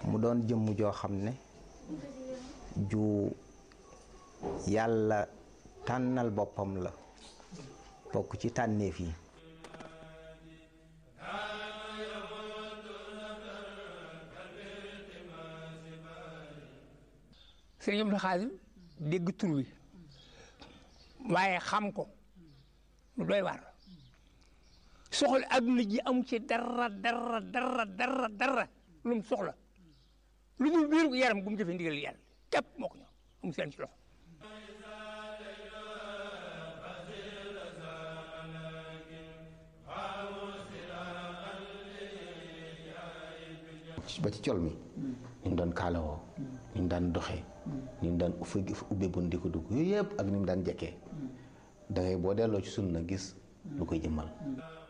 mu doon jëmm joo xam ne ju yàlla tànnal boppam la bokk ci tànneef yi sëriñ Abdou Khadim dégg tur wi waaye xam ko lu doy waar soxla adduna ji amu ci dara dara dara dara dara lu mu soxla lu dul biir yaram gu mu jëfe ndigal yàlla képp moo ko ñëw amu seen ci loxo ba ci col mi ni mu daan kaalawoo ni mu daan doxee ni mu daan uffe ubbe bun di ko dugg yooyu yëpp ak ni mu daan jekkee da ngay boo delloo ci sunna gis lu koy jëmmal